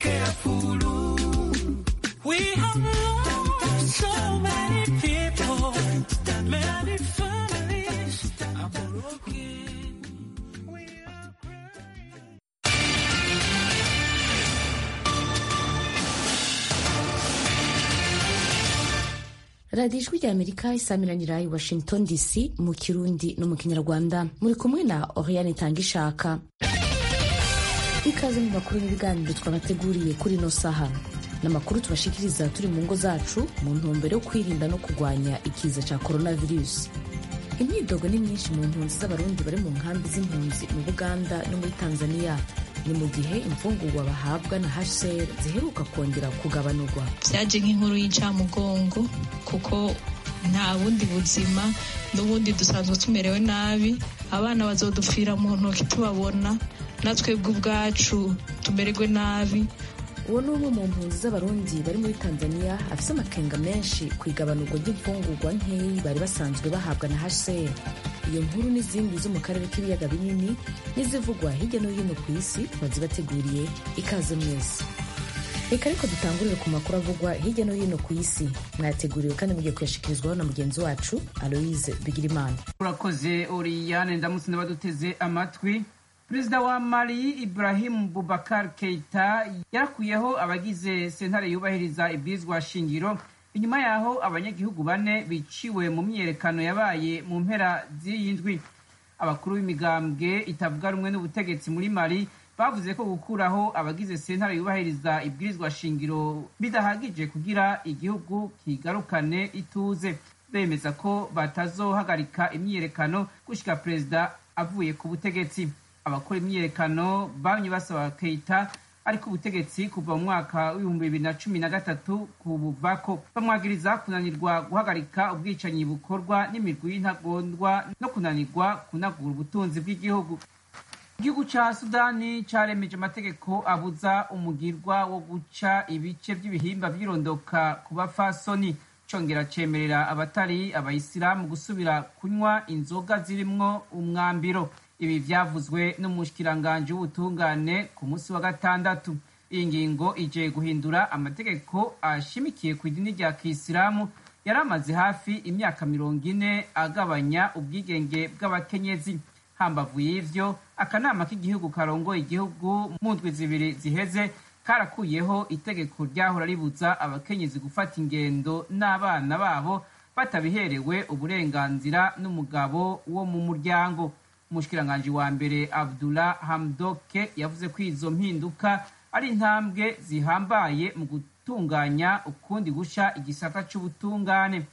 We have lost so many people, many families are broken. We are crying. radiyo ijwi rya amerika isamiranyira i washington dc mu kirundi no mu kinyarwanda muri kumwe na oriane itangishaka ikaze mu makuru n'ibiganiro twabateguriye kuri ino saha ni amakuru tubashikiriza turi mu ngo zacu mu ntumbero yo kwirinda no kurwanya ikiza cya coronavirus imyidogo ni myinshi mu mpunzi z'abarundi bari mu nkambi z'impunzi mu buganda no muri tanzania ni mu gihe imfungurwa bahabwa na hcr ziheruka kongera kugabanurwa byaje nk'inkuru y'incamugongo kuko nta bundi buzima n'ubundi dusanzwe tumerewe nabi abana bazodupfira mu ntoki tubabona natwebwe ubwacu tumererwe nabi uwo ni umwe mu mpunzi z'abarundi bari muri tanzania afise amakenga menshi ku igabanurwa ry'imfungurwa nkeyi bari basanzwe bahabwa na hcr iyo nkuru n'izindi zo mu karere k'ibiyaga binini n'izivugwa hirya no hino ku isi twazibateguriye ikaze mwese reka ariko dutangurire ku makuru avugwa hirya no hino ku isi mwayateguriwe kandi mugiye kuyashikirizwaho na mugenzi wacu aloise bigirimana urakoze oriyane ndamutse n'abaduteze amatwi perezida wa mali ibrahim bubakar keita yarakuyeho abagize sentare yubahiriza ibwirizwa shingiro inyuma yaho abanyagihugu bane biciwe mu myiyerekano yabaye mu mpera z'iyi ndwi abakuru b'imigambwe itavuga rumwe n'ubutegetsi muri mali bavuze ko gukuraho abagize sentare yubahiriza ibwirizwa shingiro bidahagije kugira igihugu kigarukane ituze bemeza ko batazohagarika imyiyerekano gushika perezida avuye ku butegetsi abakora imyiyerekano bamye basaba keita ariko ubutegetsi kuva mu mwaka w'ibihumbi bibiri na cumi na gatatu kubuvako bamwagiriza kunanirwa guhagarika ubwicanyi bukorwa n'imirwi y'intagondwa no kunanirwa kunagura ubutunzi bw'igihugu igihugu ca sudani caremeje amategeko abuza umugirwa wo guca ibice by'ibihimba vy'irondoka ku bafasoni congera cemerera abatari abayisilamu gusubira kunywa inzoga zirimwo umwambiro ibi vyavuzwe n'umushikiranganji w'ubutungane ku munsi wa gatandatu iyi ngingo ije guhindura amategeko ashimikiye ku idini rya kisilamu yari amaze hafi imyaka mirongo ine agabanya ubwigenge bw'abakenyezi hambavu y'ivyo akanama k'igihugu karongoye igihugu mu ndwi zibiri ziheze karakuyeho itegeko ryahora ribuza abakenyezi gufata ingendo n'abana babo batabiherewe uburenganzira n'umugabo wo mu muryango umushikiranganji wa mbere abdullah hamdoke yavuze ko izo mpinduka ari intambwe zihambaye mu gutunganya ukundi gusha igisata c'ubutungane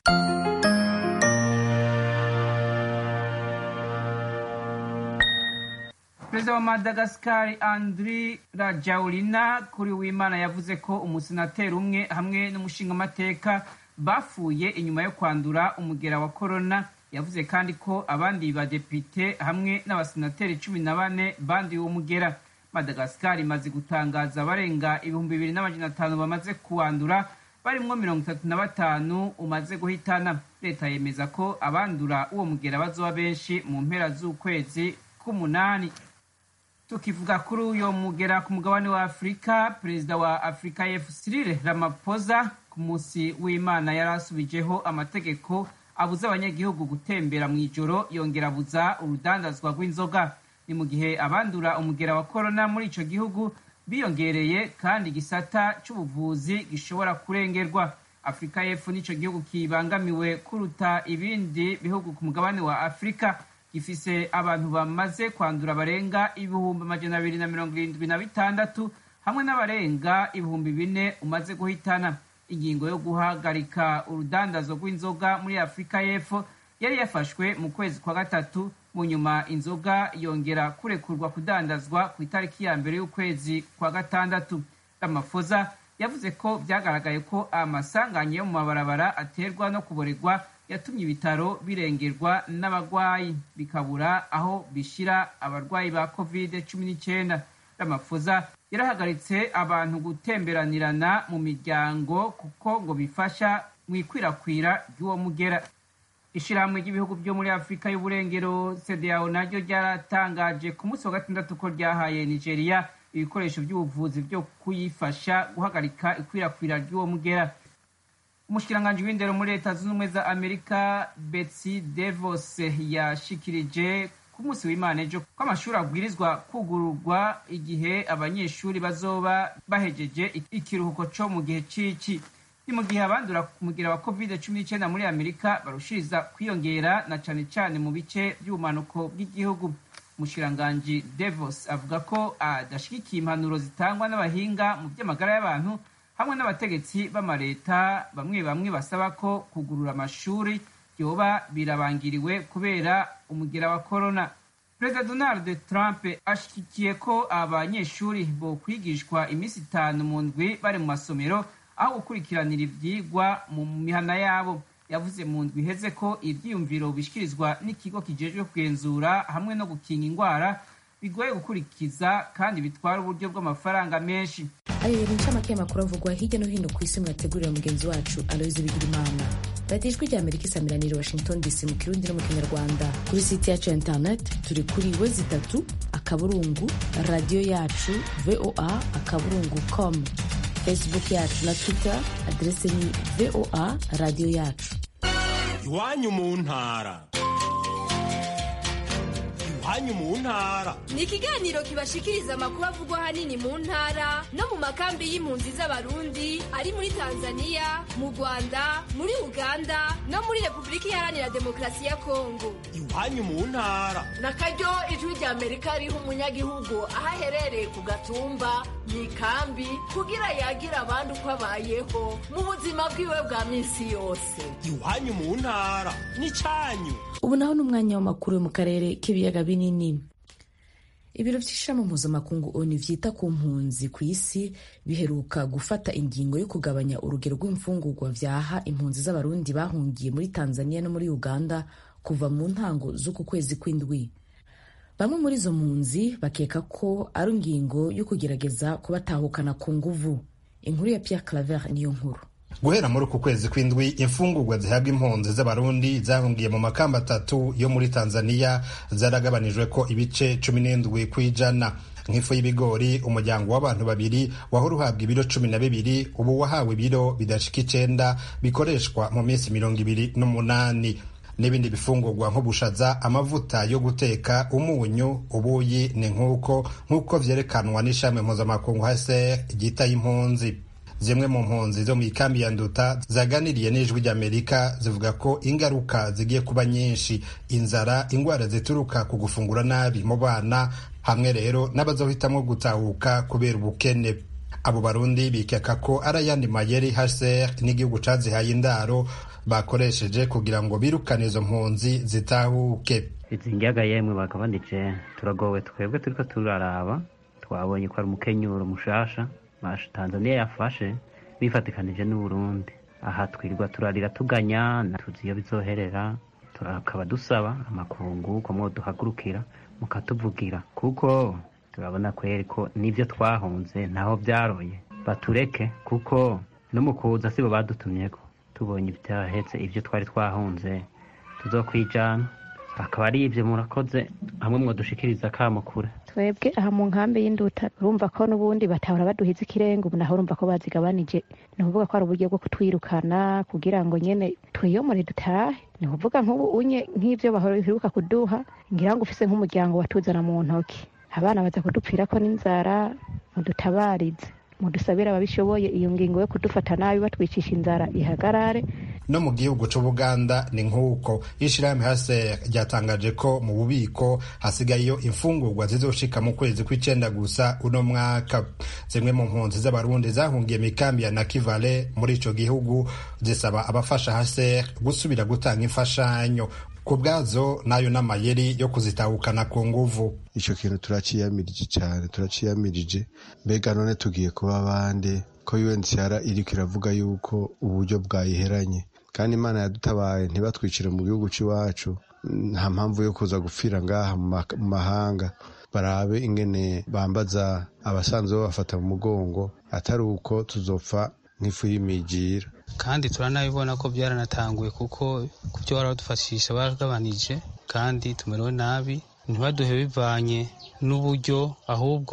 perezida wa madagasikari andri rajaulina kuri w'imana yavuze ko umusenateri umwe hamwe n'umushingamateka bapfuye inyuma yo kwandura umugera wa korona yavuze kandi ko abandi badepite hamwe n'abasenateri cumi na bane banduye uwo mugera madagasikari imaze gutangaza abarenga ibihumbi bibiri n'amajana atanu bamaze kuwandura barimwo mirongo itatu na batanu umaze guhitana leta yemeza ko abandura uwo mugera bazoba benshi mu mpera z'ukwezi k'umunani tukivuga kuri uyo mugera ku mugabane wa afurika perezida wa afurika y'epfo cyril ramaphosa ku munsi w'imana yari asubijeho amategeko abuza abanyagihugu gutembera mu ijoro yongera abuza urudandazwa rw'inzoga ni mu gihe abandura umugera wa korona muri ico gihugu biyongereye kandi igisata c'ubuvuzi gishobora kurengerwa afurika y'epfo n'ico gihugu kibangamiwe kuruta ibindi bihugu ku mugabane wa afurika gifise abantu bamaze kwandura barenga ibihumbi amajana abiri na mirongo irindwi na bitandatu hamwe n'abarenga ibihumbi bine umaze guhitana ingingo yo guhagarika urudandazo rw'inzoga muri afurika y'epfo yari yafashwe mu kwezi kwa gatatu mu nyuma inzoga yongera kurekurwa kudandazwa ku itariki ya mbere y'ukwezi kwa gatandatu ramafoza yavuze ko byagaragaye ko amasanganye yo mu mabarabara aterwa no kuboregwa yatumye ibitaro birengerwa n'abagwayi bikabura aho bishira abarwayi ba covid cumi n'icyenda ramafoza yarahagaritse abantu gutemberanirana mu miryango kuko ngo bifasha mu ikwirakwira ry'uwo mugera ishirahamwe ry'ibihugu byo muri afurika y'uburengero cdao naryo ryaratangaje ku munsi wa gatandatu ko ryahaye nigeria ibikoresho by'ubuvuzi byo kuyifasha guhagarika ikwirakwira ry'uwo mugera umushikiranganji w'indero muri leta zunze ubumwe za amerika betsy devos yashikirije ku munsi w'imana ejo ko amashuri abwirizwa kugururwa igihe abanyeshuri bazoba bahejeje ikiruhuko co mu gihe c'ici ni mu gihe abandura umugira wa covid cumi n'icyenda muri amerika barushiriza kwiyongera na cane cane mu bice by'ubumanuko bw'igihugu umushikiranganji devos avuga ko adashigikiye impanuro zitangwa n'abahinga mu by'amagara y'abantu hamwe n'abategetsi b'amaleta bamwe bamwe basaba ko kugurura amashuri byoba birabangiriwe kubera umugera wa korona perezida donald trump ashyigikiye ko abanyeshuri bo kwigishwa iminsi itanu mu ndwi bari mu masomero aho gukurikiranira ibyigwa mu mihana yabo yavuze mu ndwi iheze ko ibyiyumviro bishyikirizwa n'ikigo kijejwe kugenzura hamwe no gukinga indwara bigoye gukurikiza kandi bitwara uburyo bw'amafaranga menshi ayo yari incamake y'amakuru avugwa hirya no hino ku isi mwategurira mugenzi wacu aloyizi bigirimana radiyo ijwi rya amerika isamiranire washington dc mu kirundi no mu kinyarwanda kuri site yacu ya interineti turi kuri we zitatu akaburungu radiyo yacu voa akaburungu com facebook yacu na twitter aderese ni voa radiyo yacu iwanyu mu ntara iwanyu mu ntara ni ikiganiro kibashikiriza amakuru avugwa ahanini mu ntara no mu makambi y'impunzi z'abarundi ari muri tanzania mu rwanda muri uganda no muri repubulika iharanira demokarasi ya kongo iwanyu mu ntara na karyo ijwi rya amerika riha umunyagihugu aho aherereye ku gatumba mu ikambi kugira yagira abandi uko abayeho mu buzima bwiwe bwa minsi yose iwanyu mu ntara n'icyanyu ubu naho ni umwanya w'amakuru yo mu karere k'ibiyaga binini ibiro by'ishami mpuzamakungu onu vyita ku mpunzi ku isi biheruka gufata ingingo yo kugabanya urugero rw'imfungurwa vyaha impunzi z'abarundi bahungiye muri tanzania no muri uganda kuva mu ntango z'uku kwezi kw'indwi bamwe muri izo mpunzi bakeka ko ari ingingo yo kugerageza kubatahukana ku nguvu inkuru ya pierre claver niyo nkuru guhera muri uku kwezi kw'indwi imfungurwa zihabwa impunzi z'abarundi zahungiye mu makamba atatu yo muri tanzania zaragabanijwe ko ibice cumi n'indwi ku ijana nk'ifu y'ibigori umuryango w'abantu babiri wahora uhabwa ibiro cumi na bibiri ubu wahawe ibiro bidashika icenda bikoreshwa mu minsi mirongo ibiri n'umunani n'ibindi bifungurwa nk'ubushaza amavuta yo guteka umunyu ubuyi ni nk'uko nk'uko vyerekanwa n'ishami mpuzamakungu hase ryitaye impunzi zimwe mu mpunzi zo mu ikambi ya nduta zaganiriye n'ijwi ry'amerika zivuga ko ingaruka zigiye kuba nyinshi inzara indwara zituruka ku gufungura nabi mu bana hamwe rero n'abazohitamwo gutahuka kubera ubukene abo barundi bikeka ko ari ayandi mayeri hser n'igihugu cazihaye indaro bakoresheje kugira ngo birukane izo mpunzi zitahuke izi njyaga yemwe bagabanije turagowe twebwe turiko turaraba twabonye ko ari umukenyuro mushasha tanzania yafashe bifatikanije n'uburundi aha twirirwa turarira tuganya tuzi iyo bizoherera tukaba dusaba amakungu ko mwoduhagurukira mukatuvugira kuko turabona kweri ko n'ibyo twahunze ntaho byaroye batureke kuko no mu kuza sibo badutumyeko tubonye ibyahetse ibyo twari twahunze tuzokwijana akaba ari ibyo murakoze hamwe mwodushikiriza kamukure twebwe aha mu nkambi y'induta urumva ko n'ubundi batahora baduhiza ikirenga ubu naho urumva ko bazigabanije ni ukuvuga ko ari uburyo bwo kutwirukana kugira ngo nyene twiyomore dutahe ni ukuvuga nk'ubu unye nk'ivyo baheruka kuduha ngira ngo ufise nk'umuryango watuzana mu ntoki abana baza kudupfirako n'inzara mudutabarize mudusabire ababishoboye iyo ngingo yo kudufata nabi batwicisha inzara ihagarare no mu gihugu c'ubuganda ni nk'uko ishirahamwe hase ryatangaje ko mu bubiko hasigayeyo imfungurwa zizoshika mu kwezi kw'icenda gusa uno mwaka zimwe mu mpunzi z'abarundi zahungiye mikambi ya nakivale muri ico gihugu zisaba abafasha hase gusubira gutanga imfashanyo ku bwazo nayo n'amayeri yo kuzitahukana ku nguvu ico kintu turaciyamirije cane turaciyamirije mbega none tugiye kuba bande ko UNHCR iriko iravuga yuko uburyo bwayiheranye kandi imana yadutabaye ntibatwicire mu gihugu c'iwacu nta mpamvu yo kuza gupfira ngaha mu mahanga barabe ingene bambaza abasanzwe babafata mu mugongo atari uko tuzopfa nk'ifu y'imigira kandi turanabibona ko byaranatanguye kuko ku byo baradufashisha baragabanije kandi tumerewe nabi ntibaduhe bivanye n'uburyo ahubwo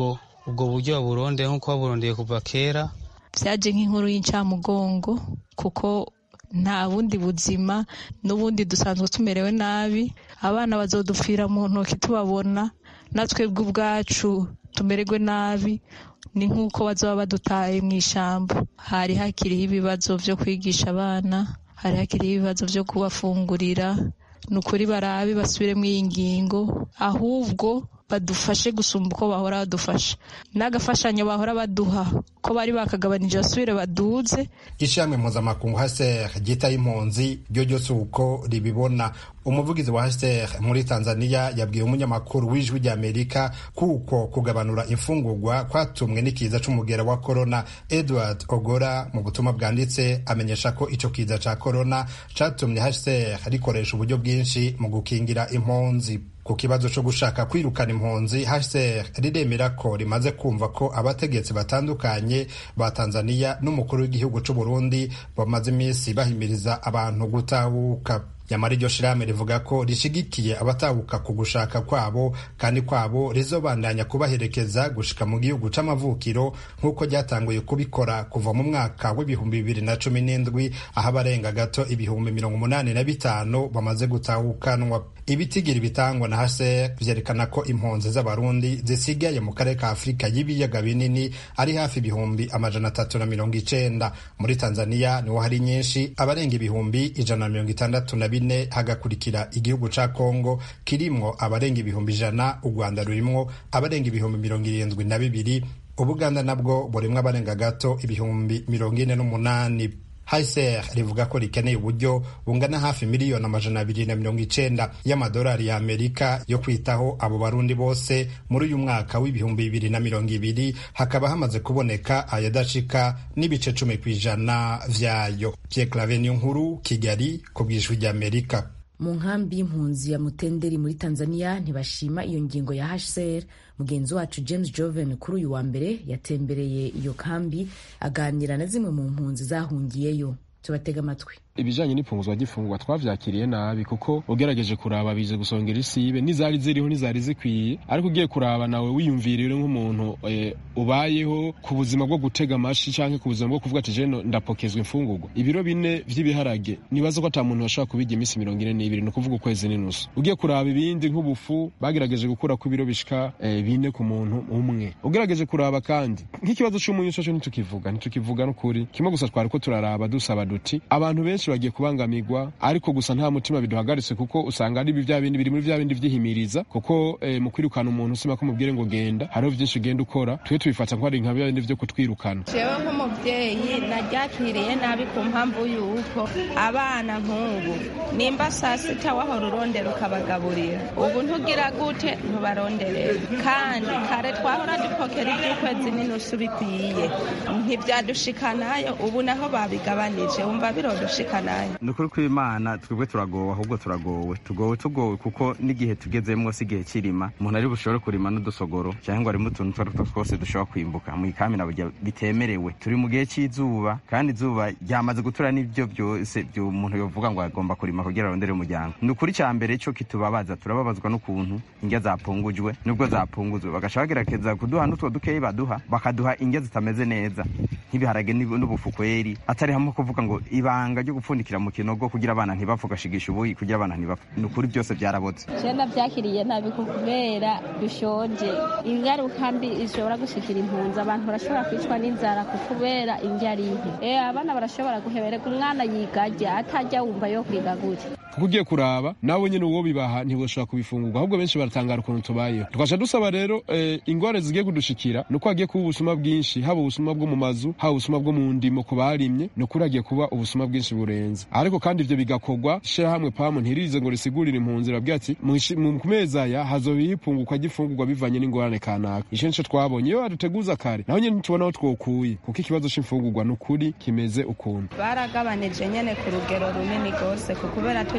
ubwo buryo baburondeye nk'uko baburondeye kuva kera byaje nk'inkuru y'incamugongo kuko nta bundi buzima n'ubundi dusanzwe tumerewe nabi abana bazodupfira mu ntoki tubabona natwebwe ubwacu tumererwe nabi ni nk'uko bazaba badutaye mu ishyamba hari hakiriho ibibazo byo kwigisha abana hari hakiriho ibibazo byo kubafungurira ni ukuri barabe basubiremo iyi ngingo ahubwo badufashe gusumba uko bahora badufasha n'agafashanyo bahora baduha ko bari bakagabanije basubire baduze ishami mpuzamakungu haser ryitaye impunzi ryo ryose uko ribibona umuvugizi wa haser muri tanzania yabwiye umunyamakuru w'ijwi ry'amerika kuko kugabanura imfungurwa kwatumwe n'ikiza c'umugera wa korona edward ogora mu butumwa bwanditse amenyesha ko ico kiza ca korona catumye haser rikoresha uburyo bwinshi mu gukingira impunzi ku kibazo cyo gushaka kwirukana impunzi HCR riremera ko rimaze kumva ko abategetsi batandukanye ba Tanzania n'umukuru w'igihugu c'u Burundi bamaze iminsi bahimiriza abantu gutahuka nyamara iryo shirahamwe rivuga ko rishigikiye abatahuka ku gushaka kwabo kandi kwabo rizobandanya kubaherekeza gushika mu gihugu c'amavukiro nk'uko ryatanguye kubikora kuva mu mwaka w'ibihumbi bibiri na cumi n'indwi aho abarenga gato ibihumbi mirongo umunani na bitanu bamaze gutahukanwa ibitigiri bitangwa na HCR vyerekana ko impunzi z'abarundi zisigaye mu karere ka Afurika y'ibiyaga binini ari hafi ibihumbi amajana atatu na mirongo icenda muri Tanzania niho hari nyinshi abarenga ibihumbi ijana na mirongo itandatu na bine hagakurikira igihugu ca Kongo kirimwo abarenga ibihumbi ijana u Rwanda rurimwo abarenga ibihumbi mirongo irindwi na bibiri Ubuganda nabwo burimwo abarenga gato ibihumbi mirongo ine n'umunani HCR rivuga ko rikeneye uburyo bungana hafi miliyoni amajana abiri na mirongo icenda y'amadolari ya Amerika yo kwitaho abo barundi bose muri uyu mwaka w'ibihumbi bibiri na mirongo ibiri hakaba hamaze kuboneka ayadashika n'ibice cumi ku ijana vyayo. Pierre Claver nkuru Kigali ku bw'ijwi ry'Amerika. mu nkambi y'impunzi ya mutenderi muri tanzania ntibashima iyo ngingo ya hcr mugenzi wacu james joven kuri uyu wa mbere yatembereye iyo kambi aganira na zimwe mu mpunzi zahungiyeyo tubatega amatwi ibijanye n'ifunguzwa ry'ifungurwa twavyakiriye nabi kuko ugerageje kuraba bize gusongera isibe n'izari ziriho n'izari zikwiye ariko ugiye kuraba nawe wiyumvirire nk'umuntu e, ubayeho ku buzima bwo gutega amashi canke ku buzima bwo kuvuga ati jeno ndapokezwa imfungurwa ibiro bine vy'ibiharage nibaza ko ata muntu bashobora kubirya iminsi mirongo ine n'ibiri ni ukuvuga ukwezi n'inusu ugiye kuraba ibindi nk'ubufu bagerageje gukura ku biro bishika e, bine ku muntu umwe ugerageje kuraba kandi nk'ikibazo c'umunyu coco ntitukivuga ntitukivuga n'ukuri kimwe gusa twariko turaraba dusaba duti abantu benshi bagiye kubangamirwa ariko gusa nta mutima biduhagaritse kuko usanga ari bya bindi biri muri vya bindi vyihimiriza kuko eh, mu kwirukana umuntu usima ko mubwire ngo genda hariho vyinshi ugenda ukora twe tubifata ko ari nka bya bindi vyo kutwirukana jewe nk'umuvyeyi naryakiriye nabi ku mpamvu yuko abana nk'ubu nimba saa sita wahora urondera ukabagaburira ubu ntugira gute ntubaronderera kandi kare twahora dupokera ivy'ukwezi n'inusu bikwiye ntivyadushikanayo ubu naho babigabanije wumva birodushikanayo ni ukuri kw'imana twebwe turagowe ahubwo turagowe tugowe tugowe kuko n'igihe tugezemwo si igihe kirima umuntu ari bushobore kurima n'udusogoro cyangwa ngo arimo utuntu utwo ari two twose dushobora kwimbuka mu ikami na burya bitemerewe turi mu gihe cy'izuba kandi izuba ryamaze gutura n'ibyo byose byo umuntu yovuga ngo agomba kurima kugira arondere umuryango ni ukuri cya mbere cyo kitubabaza turababazwa n'ukuntu indya zapungujwe nubwo zapunguzwe bagaca bagerageza kuduha n'utwo dukeyi baduha bakaduha indya zitameze neza nk'ibiharage n'ubufu kweri atari hamwe kuvuga ngo ibanga ryo gupfundikira mu kinogo kugira abana ntibapfu ugashigisha ubuyi kugira abana ntibapfu ni ukuri byose byarabotse jenda byakiriye nabi kubera dushonje ingaruka mbi ishobora gushikira impunzi abantu barashobora kwicwa n'inzara kubera indya ari nke eh abana barashobora guhebereka umwana yigarya atajya wumva yo kwiga gutya kuko ugiye kuraba nawe nyine uwo bibaha ntibashobora kubifungurwa ahubwo benshi baratangara ukuntu tubayeho tukaca dusaba rero eh, ingwara zigiye kudushikira ni uko hagiye kuba ubusuma bwinshi haba ubusuma bwo mu mazu haba ubusuma bwo mu ndimo ku barimye ni ukuri hagiye kuba ubusuma bwinshi burenze ariko kandi ivyo bigakorwa ishirahamwe pamu ntirize ngo risigurire impunzi rabwira ati ku mezi aya hazoba ihipungurwa ry'ifungurwa bivanye n'ingorane kanaka ico nico twabonye iyo baduteguza kare naho nyene ntitubona aho twokuye kuko ikibazo c'imfungurwa ni ukuri kimeze ukuntu baragabanije nyene ku rugero runini rwose kubera turi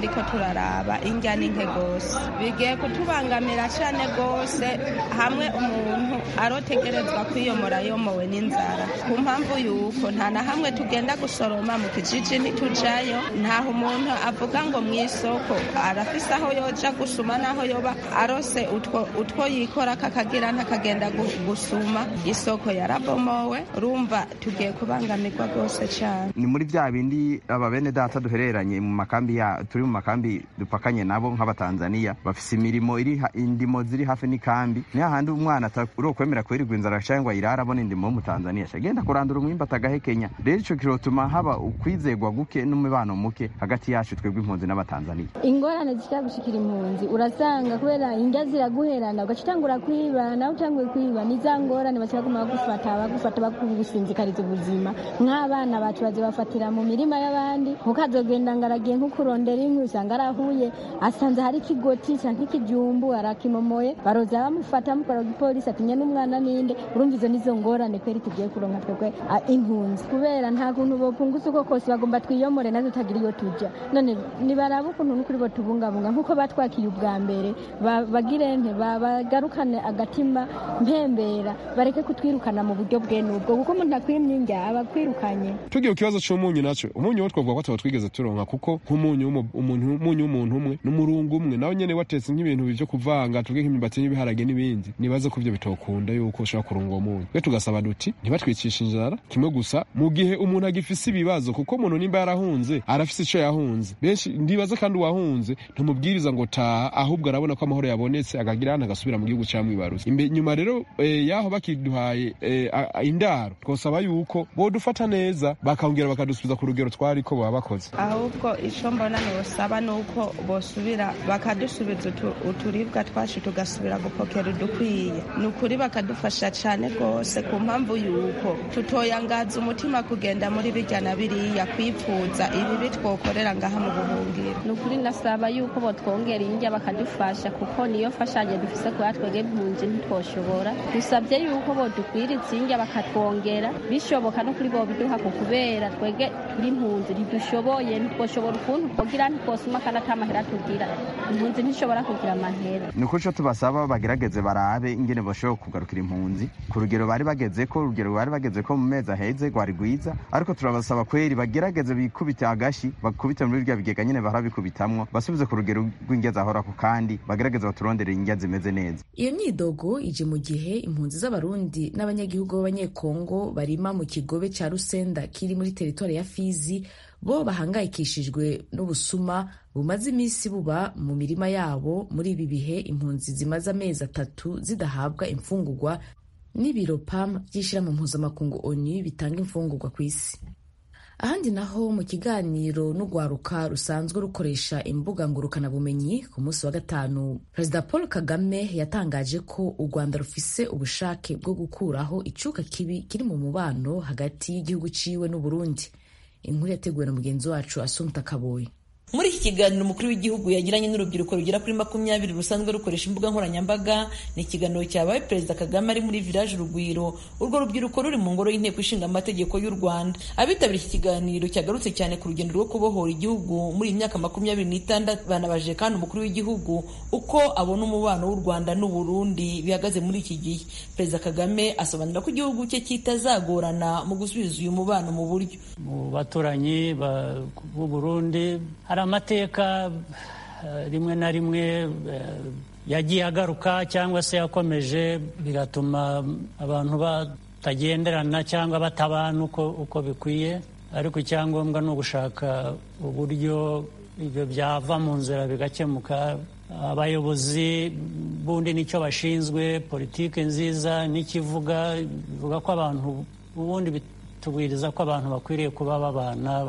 turiko turaraba indya ni nke gose bigiye kutubangamira cane gose hamwe umuntu arotegerezwa kwiyomora yomowe n'inzara ku mpamvu yuko nta na hamwe tugenda gusoroma mu kijiji ntitujayo ntaho umuntu avuga ngo mu isoko arafise aho yoja gusuma n'aho yoba arose utwo, utwo yikora kakagira ntakagenda gu- gusuma isoko yarabomowe urumva tugiye kubangamirwa rwose cane ni muri bya bindi aba bene data duhereranye mu makambi ya turi mu makambi dupakanye nabo nk'abatanzaniya bafise imirimo iri ha- indimo ziri hafi n'ikambi ni hahandi umwana urokwemera kwirirwa inzara cyangwa ayirara abona indimo w'umutanzaniya agenda kurandura umwimba atagahekenya rero ico kirotuma haba ukwizegwa guke n'umubano muke hagati yacu twebwe impunzi n'abatanzaniya ingorane zishobora gushikira impunzi urasanga kubera inda ziraguherana ugaca utangura kwiba nawe utanguye kwiba ni za ngorane baca baguma bagufata bagufata bakugusinzikariza ubuzima nk'abana bacu bazibafatira mu mirima y'abandi ukazogenda ngo aragiye nko kurondera inkwi usanga arahuye asanze hari ikigoti canke ikijumbu arakimomoye baroza bamufata bamukora igipolisi atinye n'umwana ninde urumva izo nizo ngorane kweri tugiye kuronka twebwe ah, impunzi kubera nta kuntu bopunguza uko kose bagomba twiyomore natwe tutagira iyo tuja none nibaraba ukuntu n'ukuri bo tubungabunga nk'uko batwakiye ubwa mbere ba- bagire nte ba- bagarukane agatima mpembera bareke kutwirukana mu buryo bwene ubwo kuko umuntu akwimye indya aba akwirukanye tugiye ku kibazo c'umunyu naco umunyu wo twavuga ko ataba twigeze turonka kuko nk'umunyu w'umu- umuntu umunyu w'umuntu umwe n'umurungu umwe nawe nyene watetse nk'ibintu vyo kuvanga tuvuge nk'imyumbati n'ibiharage n'ibindi nibaze ko ivyo bitokunda yuko ushobora kurunga uwo munyu twe tugasaba duti ntibatwicishe inzara kimwe gusa mu gihe umuntu agifise ibibazo kuko umuntu nimba yarahunze arafise ico yahunze benshi ndibaze kandi uwahunze ntumubwiriza ngo taha ahubwo arabona ko amahoro yabonetse akagira hano agasubira mu gihugu camwibarutse imbe nyuma rero eh, yaho bakiduhaye eh, a- a- indaro twosaba yuko bodufata neza bakongera bakadusubiza ku rugero twariko baba bakoze ahubwo icyo mbona nibusaba ni uko bosubira bakadusubiza utu- uturibwa twacu tugasubira gupokera udukwiye ni ukuri bakadufasha cyane rwose ku mpamvu y'uko tutoyangaza umutima kugenda muri bijya na biriya kwipfuza ibibi twokorera ngaha mu buhungiro ni ukuri nasaba yuko botwongera indya bakadufasha kuko niyo mfashanyo dufise kuba twebwe impunzi ntitwoshobora dusabye yuko bodukwiriza indya bakatwongera bishoboka no kuri bobiduha ku kubera twebwe turi impunzi ntidushoboye ntitwoshobora ukuntu twogira ntitwosuma kandi ata mahera tugira impunzi ntishobora kugira amahera ni ukuri ico tubasaba bagerageze barabe ingene bashobora kugarukira impunzi ku rugero bari bagezeko urugero bari bagezeko mu mezi aheze rwari rwiza ariko turabasaba kweri bagerageze bikubite agashi bakubite muri bya bigega nyene bahora bikubitamwo basubize ku rugero rw'indya zahorako kandi bagerageze baturondere indya zimeze neza iyo myidogo ije mu gihe impunzi z'abarundi n'abanyagihugu b'abanyekongo barima mu kigobe cya rusenda kiri muri teritwari ya fizi bo bahangayikishijwe n'ubusuma bumaze iminsi buba mu mirima yabo muri ibi bihe impunzi zimaze amezi atatu zidahabwa imfungurwa n'ibiro pam by'ishyirahamwe mpuzamakungu onu bitanga imfungurwa ku isi ahandi naho mu kiganiro n'urwaruka rusanzwe rukoresha imbuga ngurukanabumenyi ku munsi wa gatanu perezida paul kagame yatangaje ko u rwanda rufise ubushake bwo gukuraho icuka kibi kiri mu mubano hagati y'igihugu ciwe n'uburundi inkuru yateguwe na mugenzi wacu asumta kaboyi muri iki kiganiro umukuru w'igihugu yagiranye n'urubyiruko rugera kuri makumyabiri rusanzwe rukoresha imbuga nkoranyambaga ni ikiganiro cyabaye perezida kagame ari muri village urugwiro urwo rubyiruko ruri mu ngoro y'inteko ishinga amategeko y'u rwanda abitabiriye iki kiganiro cyagarutse cyane ku rugendo rwo kubohora igihugu muri iyi myaka makumyabiri n'itandatu banabajije kandi umukuru w'igihugu uko abona umubano w'u rwanda n'uburundi bihagaze muri iki gihe perezida kagame asobanura ko igihugu cye kitazagorana mu gusubiza uyu mubano mu buryo mu baturanyi b'u Burundi hari amateka eh, rimwe na rimwe eh, yagiye agaruka cyangwa se yakomeje bigatuma abantu batagenderana cyangwa batabana uko, uko bikwiye ariko icyangombwa ni ugushaka uburyo ibyo byava mu nzira bigakemuka abayobozi bundi nicyo bashinzwe politiki nziza n'ikivuga bivuga ko abantu ubundi tubwiriza ko abantu bakwiriye kuba babana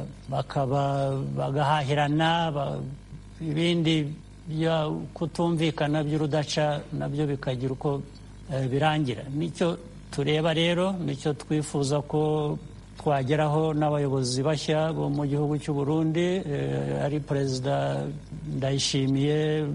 bakaba bagahahirana ibindi byo kutumvikana by'urudaca nabyo bikagira uko birangira nicyo tureba rero nicyo twifuza ko twageraho n'abayobozi bashya bo mu gihugu cy'u Burundi ari perezida ndayishimiye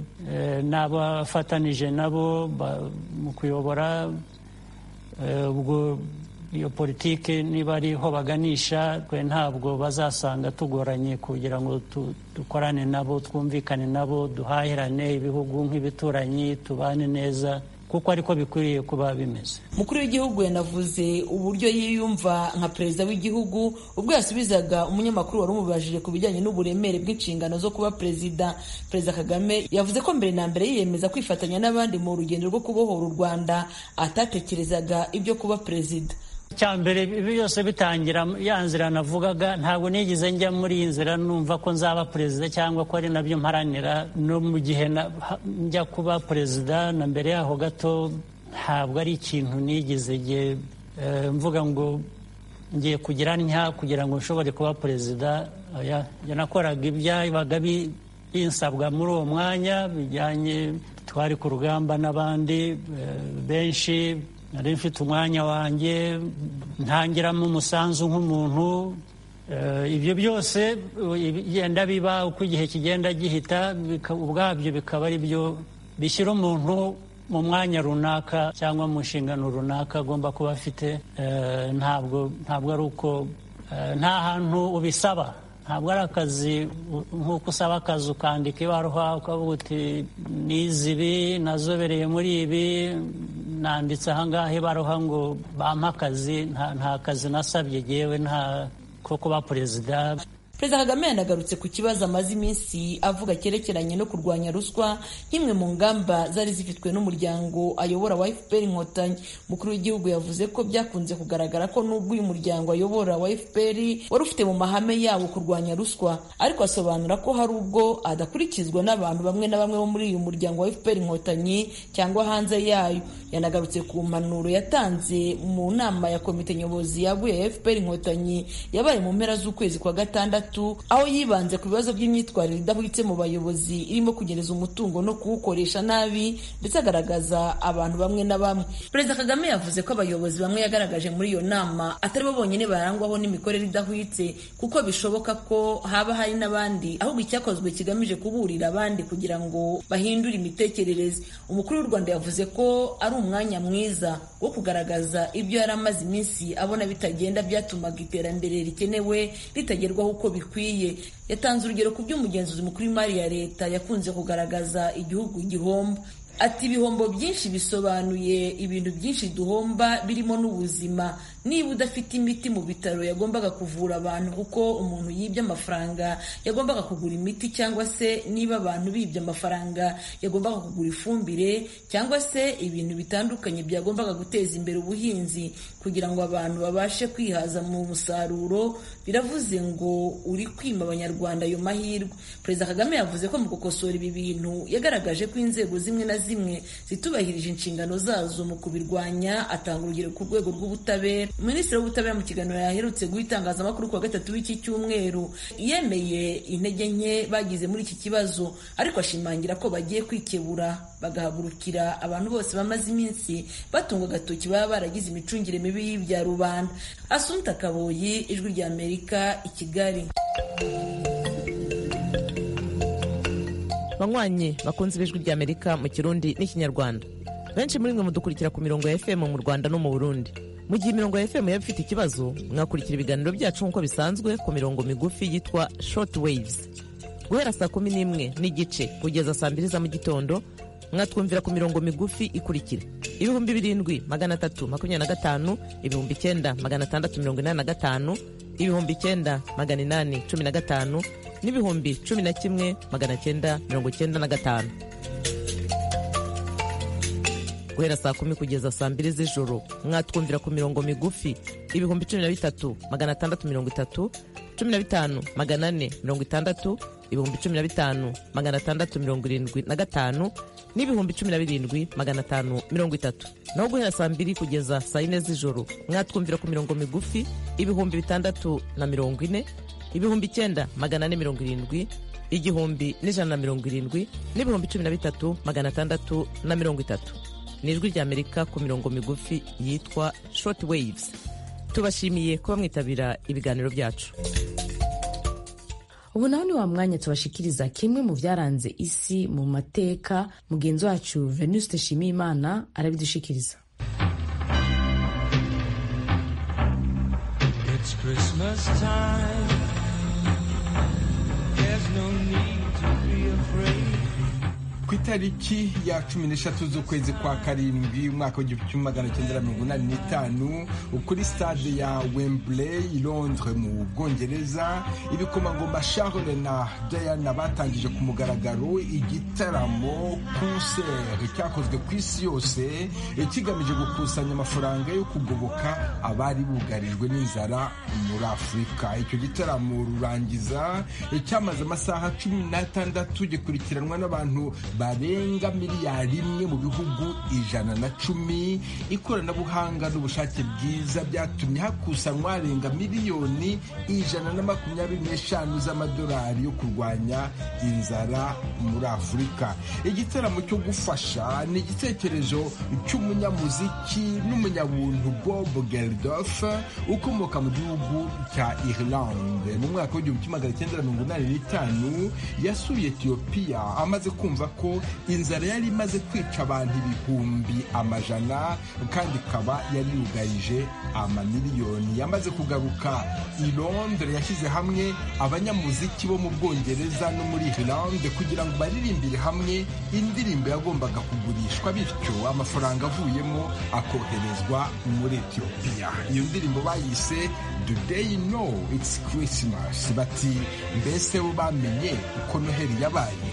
n'abafatanije nabo mu kuyobora ubwo iyo politiki niba ariho baganisha twe ntabwo bazasanga tugoranye kugira ngo tu- dukorane nabo twumvikane nabo duhahirane ibihugu nk'ibituranyi tubane neza kuko ariko bikwiriye kuba bimeze umukuru w'igihugu yanavuze uburyo yiyumva nka perezida w'igihugu ubwo yasubizaga umunyamakuru wari umubajije ku bijyanye n'uburemere bw'inshingano zo kuba perezida perezida kagame yavuze ko mbere na mbere yiyemeza kwifatanya n'abandi mu rugendo rwo kubohora u rwanda atatekerezaga ibyo kuba perezida icya mbere ibi byose bitangira ya nzira navugaga ntabwo nigeze njya muri iyi nzira numva ko nzaba perezida cyangwa ko ari nabyo mparanira no mu gihe na- ha- njya kuba perezida na mbere yaho gato ntabwo ari ikintu nigeze nge- eh, mvuga ngo ngiye kugira ntya kugira ngo nshobore kuba perezida oya, njye nakoraga ibyabaga bi- binsabwa muri uwo mwanya bijyanye twari ku rugamba n'abandi eh, benshi nari mfite umwanya wanjye ntangiramo umusanzu nk'umuntu Eh, ibyo byose eh, bigenda biba uko igihe kigenda gihita bika- ubwabyo bikaba ari byo bishyira umuntu mu mwanya runaka cyangwa mu nshingano runaka agomba kuba afite Eh, ntabwo ntabwo ari uko eh, nta hantu ubisaba ntabwo ari akazi u- nk'uko usaba akazi ukandika ibaruwa ukavuga uti nize ibi nazobereye muri ibi nanditse ahangaha ibaruwa ngo bampe akazi nta nta kazi nasabye yewe nta ko kuba perezida perezida kagame yanagarutse ku kibazo amaze iminsi avuga cyerekeranye no kurwanya ruswa nk'imwe mu ngamba zari zifitwe n'umuryango ayobora wa fpr inkotanyi umukuru w'igihugu yavuze ko byakunze kugaragara ko n'ubwo uyu muryango ayobora wa fpr wari ufite mu mahame yawo kurwanya ruswa ariko asobanura ko hari ubwo adakurikizwa n'abantu bamwe na bamwe bo muri uyu muryango wa fpr inkotanyi cyangwa hanze yayo yanagarutse ku mpanuro yatanze mu nama ya komite nyobozi yaguye ya fpr inkotanyi yabaye mu mpera z'ukwezi kwa gatandatu aho yibanze ku bibazo by'imyitwarire idahwitse mu bayobozi irimo kugereza umutungo no kuwukoresha nabi ndetse agaragaza abantu bamwe na bamwe perezida kagame yavuze ko abayobozi bamwe yagaragaje muri iyo nama atari bo bonyine barangwaho n'imikorere idahwitse kuko bishoboka ko haba hari n'abandi ahubwo icyakozwe kigamije kuburira abandi kugira ngo bahindure imitekerereze umukuru w'u rwanda yavuze ko ari umwanya mwiza wo kugaragaza ibyo yari amaze iminsi abona bitagenda byatumaga iterambere rikenewe ritagerwaho uko bikwiye yatanze urugero ku by'umugenzuzi mukuru w'imari ya leta yakunze kugaragaza igihugu gihomba ati ibihombo byinshi bisobanuye ibintu byinshi duhomba birimo n'ubuzima niba udafite imiti mu bitaro yagombaga kuvura abantu kuko umuntu yibye amafaranga yagombaga kugura imiti cyangwa se niba abantu bibye amafaranga yagombaga kugura ifumbire cyangwa se ibintu bitandukanye byagombaga guteza imbere ubuhinzi kugira ngo abantu babashe kwihaza mu musaruro biravuze ngo uri kwima abanyarwanda ayo mahirwe perezida kagame yavuze ko mu gukosora ibi bintu yagaragaje ko inzego zimwe na zimwe zitubahirije inshingano zazo mu kubirwanya atanga urugero ku rwego rw'ubutabera minisitiri w'ubutabera mu kiganiro yaherutse guha itangazamakuru ku wa gatatu w'iki cyumweru yemeye intege nke bagize muri iki kibazo ariko ashimangira ko bagiye kwikebura bagahagurukira abantu bose bamaze iminsi batunga agatoki baba baragize imicungire mibi y'ibya rubanda asunta kaboyi ijwi rya amerika i kigali banywanyi bakunze ibijwi rya amerika mu kirundi n'ikinyarwanda benshi muri mwe mudukurikira ku mirongo ya fm mu rwanda no mu burundi mu gihe imirongo ya fm yaba ifite ikibazo mwakurikira ibiganiro byacu nk'uko bisanzwe ku mirongo migufi yitwa short waves guhera saa kumi n'imwe n'igice kugeza saa mbiri za mu gitondo mwatwumvira ku mirongo migufi ikurikira ibihumbi birindwi magana atatu makumyabiri na gatanu ibihumbi icyenda magana atandatu mirongo inani na gatanu ibihumbi icyenda magana inani cumi na gatanu n'ibihumbi cumi na kimwe magana cyenda mirongo cyenda na gatanu guhera saa kumi kugeza saa mbiri z'ijoro mwatwumvira ku mirongo migufi ibihumbi cumi na bitatu magana atandatu mirongo itatu cumi na bitanu magana ane mirongo itandatu ibihumbi cumi na bitanu magana atandatu mirongo irindwi na gatanu n'ibihumbi cumi na birindwi magana atanu mirongo itatu naho guhera saa mbiri kugeza saa yine z'ijoro mwatwumvira ku mirongo migufi ibihumbi bitandatu na mirongo ine ibihumbi icyenda magana ane mirongo irindwi igihumbi n'ijana na mirongo irindwi n'ibihumbi cumi na bitatu magana atandatu na mirongo itatu ni ijwi ry'amerika ku mirongo migufi yitwa short waves tubashimiye kuba mwitabira ibiganiro byacu ubu naho ni wa mwanya tubashikiriza kimwe mu byaranze isi mu mateka mugenzi wacu venuste nshimiyimana arabidushikiriza it's Christmas time. There's no need to be afraid. ku itariki ya cumi n'eshatu z'ukwezi kwa karindwi umwaka w'igihumbi kimwe magana cyenda na mirongo inani n'itanu kuri stade ya wembley i londres mu bwongereza ibikomangoma charles na diana batangije ku mugaragaro igitaramo concert cyakozwe ku isi yose kigamije gukusanya amafaranga yo kugoboka abari bugarijwe n'inzara muri afurika icyo gitaramo rurangiza cyamaze amasaha cumi n'atandatu gikurikiranwa n'abantu barenga miliyari imwe mu bihugu ijana na cumi ikoranabuhanga n'ubushake bwiza byatumye hakusanywa arenga miliyoni ijana na makumyabiri n'eshanu z'amadolari yo kurwanya inzara muri afurika igitaramo cyo gufasha ni igitekerezo cy'umunyamuziki n'umunyabuntu bob geldof ukomoka mu gihugu cya irlande mu mwaka w'igihumbi kimwe magana cyenda mirongo inani n'itanu yasuye etiyopiya amaze kumva ko inzara yari imaze kwica abantu ibihumbi amajana kandi ikaba yari yugarije amamiliyoni yamaze kugaruka i londres yashyize hamwe abanyamuziki bo mu bwongereza no muri irlande kugira ngo baririmbire hamwe indirimbo yagombaga kugurishwa bityo amafaranga avuyemo akoherezwa muri etiyopiya iyo ndirimbo bayise do they know it's christmas bati mbese bo bamenye uko noheli yabaye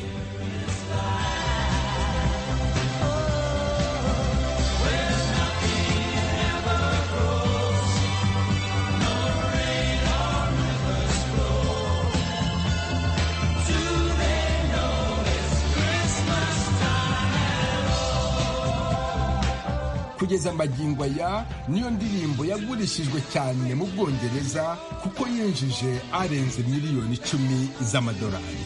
kugeza magingo aya niyo ndirimbo yagurishijwe cyane mu bwongereza kuko yinjije arenze miliyoni icumi z'amadolari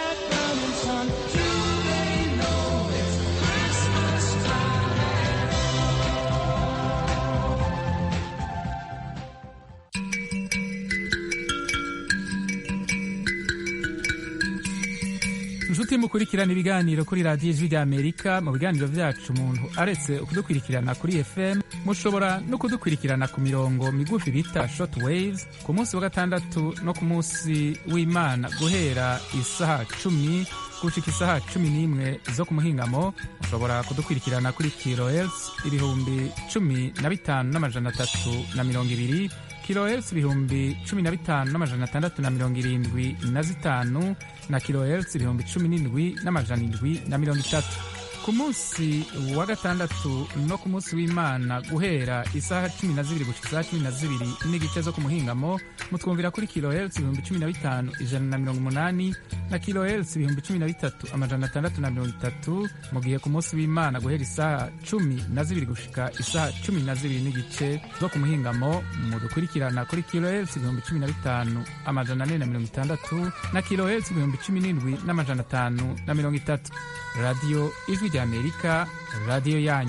inshuti mukurikirana ibiganiro kuri radiyo ijwi ry'amerika mu biganiro byacu umuntu aretse kudukurikirana kuri fm mushobora no kudukurikirana ku mirongo migufi bita short waves ku munsi wa gatandatu no ku munsi w'imana guhera isaha cumi gushika isaha cumi n'imwe zo ku muhingamo mushobora kudukurikirana kuri kilohertz ibihumbi cumi na bitanu n'amajana atatu na mirongo ibiri kilohertz ibihumbi cumi na bitanu n'amajana atandatu na mirongo irindwi na zitanu na kilohertz ibihumbi cumi n'indwi n'amajana indwi na mirongo itatu ku munsi wa gatandatu no ku munsi w'imana guhera isaha cumi na zibiri gushika isaha cumi na zibiri n'igice zo ku muhingamo mutwumvira kuri kilohertz ibihumbi cumi na bitanu ijana na mirongo umunani na kilohertz ibihumbi cumi na bitatu amajana atandatu na mirongo itatu mu gihe ku munsi w'imana guhera isaha cumi na zibiri gushika isaha cumi na zibiri n'igice zo ku muhingamo mudukurikirana kuri kilohertz ibihumbi cumi na bitanu amajana ane na mirongo itandatu na kilohertz ibihumbi cumi n'indwi n'amajana atanu na mirongo itatu radiyo ijwi ry'amerika radiyo yanyu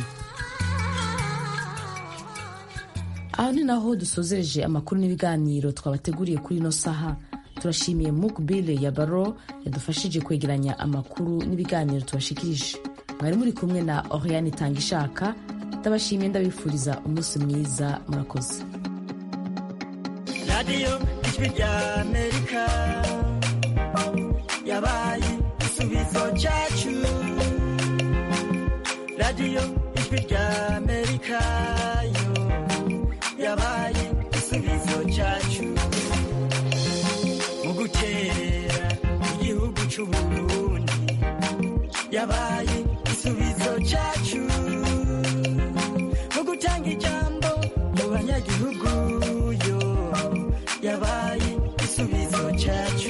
aho ni naho dusozereje amakuru n'ibiganiro twabateguriye kuri ino saha turashimiye mukbile ya baro yadufashije kwegeranya amakuru n'ibiganiro tubashikirije mwari muri kumwe na oriane itanga ishaka ndabashimiye ndabifuriza umunsi mwiza murakoze radiyo ijwi ry'amerika yabaye igisubizo cyacu radiyo ijwi ry'amerika yo yabaye igisubizo cyacu mu guterera igihugu cy'uburundi yabaye igisubizo cyacu mu gutanga ijambo mu banyagihugu yo yabaye igisubizo cyacu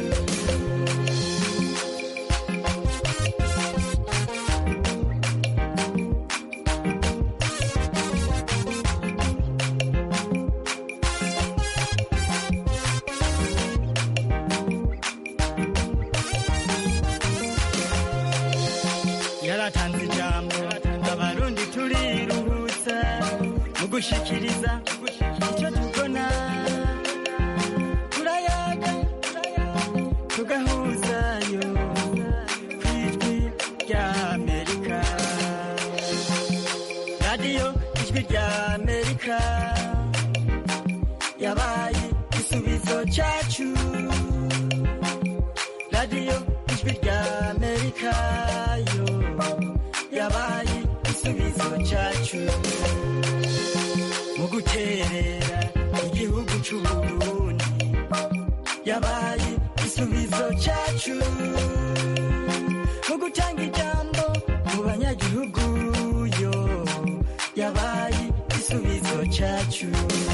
yaratanze ijambo abarundi turiruhutsa mu gushikiriza icyo tubona turayaga tugahuzayo ku ijwi ry'amerika radiyo ijwi ry'amerika yabaye igisubizo cyacu radiyo ijwi rya amerika yo yabaye igisubizo cyacu mu guterera igihugu cy'uburundi yabaye igisubizo cyacu mu gutanga ijambo mu banyagihugu yo yabaye igisubizo cyacu